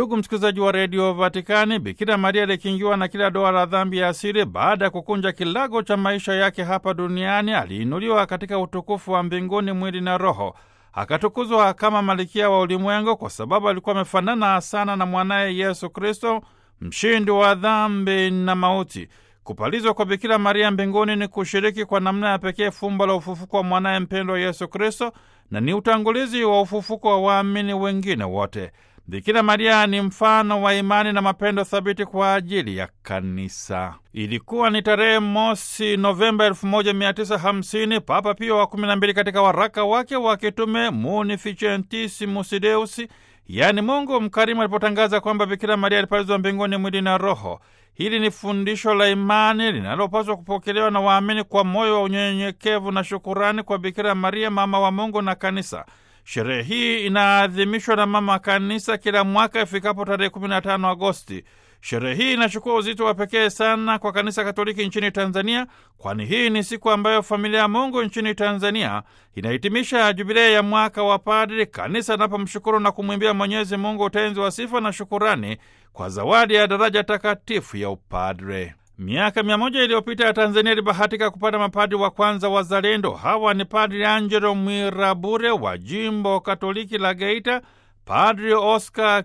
Ndugu msikilizaji wa redio Vatikani, Bikira Maria alikingiwa na kila doa la dhambi ya asili. Baada ya kukunja kilago cha maisha yake hapa duniani, aliinuliwa katika utukufu wa mbinguni mwili na roho, akatukuzwa kama malikia wa ulimwengu, kwa sababu alikuwa amefanana sana na mwanaye Yesu Kristo, mshindi wa dhambi na mauti. Kupalizwa kwa Bikira Maria mbinguni ni kushiriki kwa namna ya pekee fumbo la ufufuko wa mwanaye mpendwa Yesu Kristo, na ni utangulizi wa ufufuko wa waamini wengine wote. Bikira Maria ni mfano wa imani na mapendo thabiti kwa ajili ya kanisa. Ilikuwa ni tarehe mosi Novemba 1950 Papa Pio wa 12 katika waraka wake wa kitume Munificentissimus Deus, yaani Mungu mkarimu, alipotangaza kwamba Bikira Maria alipalizwa mbinguni mwili na roho. Hili ni fundisho la imani linalopaswa kupokelewa na waamini kwa moyo wa unyenyekevu na shukurani kwa Bikira Maria, mama wa Mungu na kanisa. Sherehe hii inaadhimishwa na mama kanisa kila mwaka ifikapo tarehe 15 Agosti. Sherehe hii inachukua uzito wa pekee sana kwa kanisa Katoliki nchini Tanzania, kwani hii ni siku ambayo familia ya Mungu nchini Tanzania inahitimisha jubilei ya mwaka wa padri, kanisa linapomshukuru na kumwimbia Mwenyezi Mungu utenzi wa sifa na shukurani kwa zawadi ya daraja takatifu ya upadre. Miaka mia moja iliyopita ya Tanzania ilibahatika kupata mapadri wa kwanza wazalendo. Hawa ni Padri Angelo Mwirabure wa jimbo Katoliki la Geita, Padri Oscar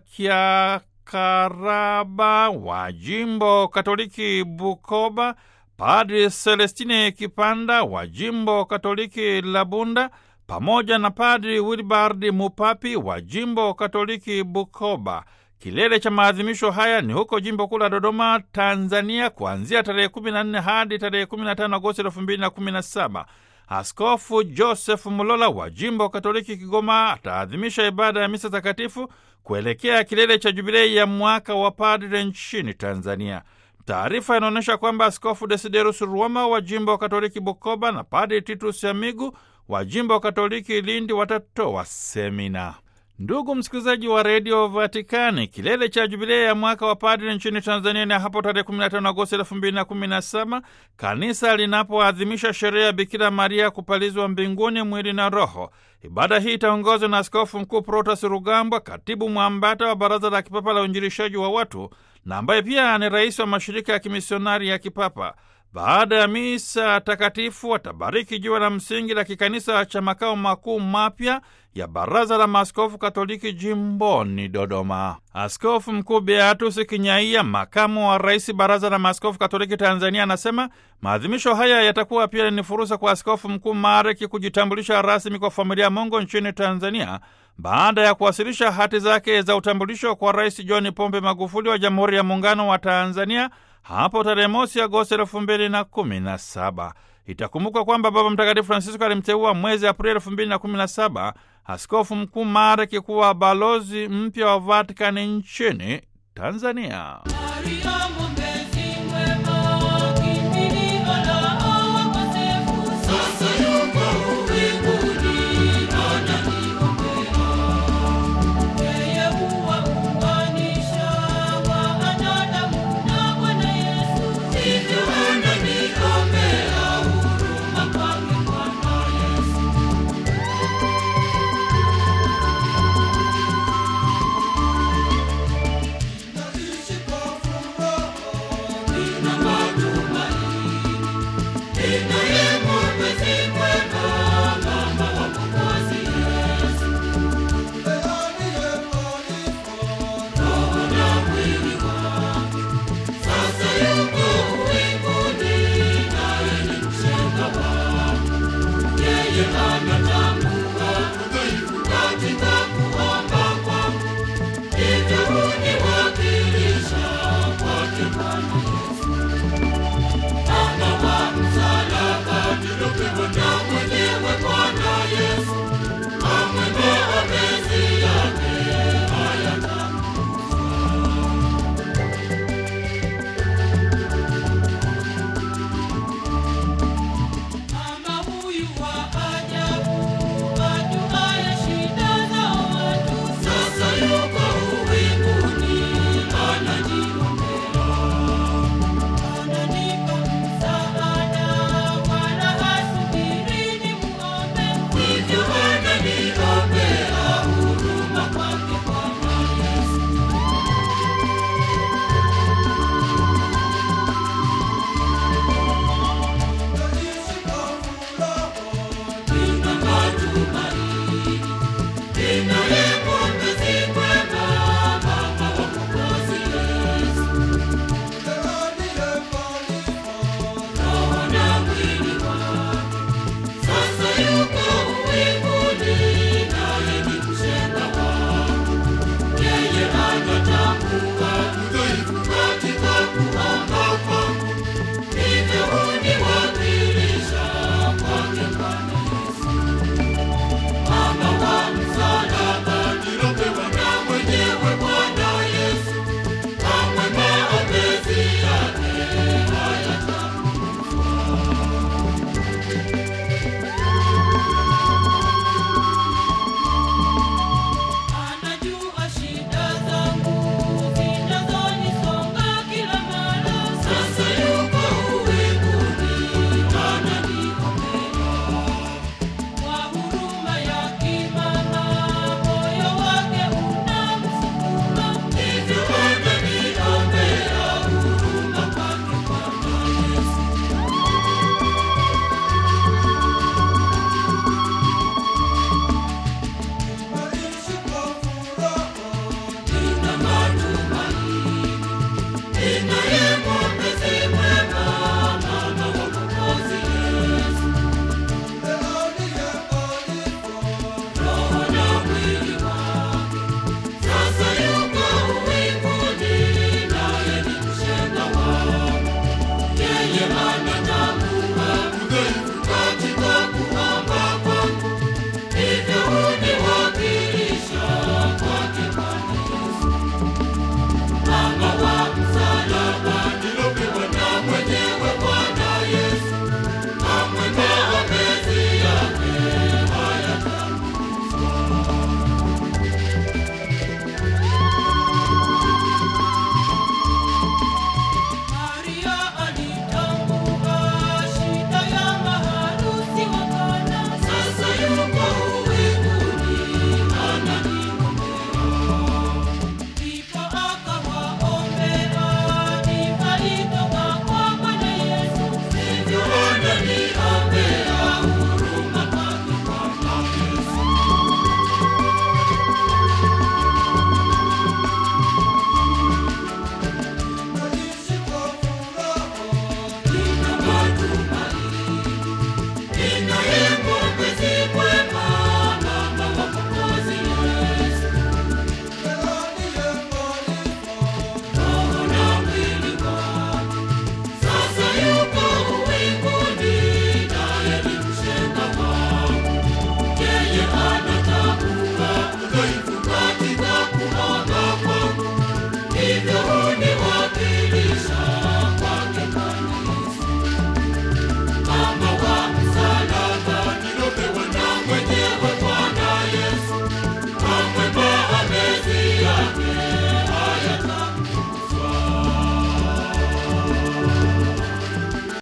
Kiakaraba wa jimbo Katoliki Bukoba, Padri Celestine Kipanda wa jimbo Katoliki la Bunda, pamoja na Padri Wilbard Mupapi wa jimbo Katoliki Bukoba. Kilele cha maadhimisho haya ni huko jimbo kuu la Dodoma, Tanzania, kuanzia tarehe 14 hadi tarehe 15 Agosti 2017. Askofu Joseph Mulola wa jimbo Katoliki Kigoma ataadhimisha ibada ya misa takatifu kuelekea kilele cha jubilei ya mwaka wa padre nchini Tanzania. Taarifa inaonyesha kwamba Askofu Desiderus Ruoma wa jimbo Katoliki Bukoba na Padre Titus Amigu wa jimbo Katoliki Lindi watatoa semina. Ndugu msikilizaji wa redio Vatikani, kilele cha jubilei ya mwaka wa padri nchini Tanzania ni hapo tarehe 15 Agosti 2017 kanisa linapoadhimisha sherehe ya Bikira Maria kupalizwa mbinguni mwili na roho. Ibada hii itaongozwa na Askofu Mkuu Protas Rugambwa, katibu mwambata wa Baraza la Kipapa la Uinjilishaji wa Watu na ambaye pia ni rais wa mashirika ya kimisionari ya kipapa. Baada ya misa takatifu watabariki jiwe la msingi la kikanisa cha makao makuu mapya ya Baraza la Maaskofu Katoliki jimboni Dodoma. Askofu Mkuu Beatus Kinyaia, makamu wa rais Baraza la Maaskofu Katoliki Tanzania, anasema maadhimisho haya yatakuwa pia ni fursa kwa Askofu Mkuu Mareki kujitambulisha rasmi kwa familia ya Mungu nchini Tanzania baada ya kuwasilisha hati zake za utambulisho kwa Rais John Pombe Magufuli wa Jamhuri ya Muungano wa Tanzania hapo tarehe mosi Agosti elfu mbili na kumi na saba. Itakumbukwa kwamba Baba Mtakatifu Francisco alimteua mwezi Aprili elfu mbili na kumi na saba Askofu Mkuu Mareki kuwa balozi mpya wa Vatikani nchini Tanzania. Maria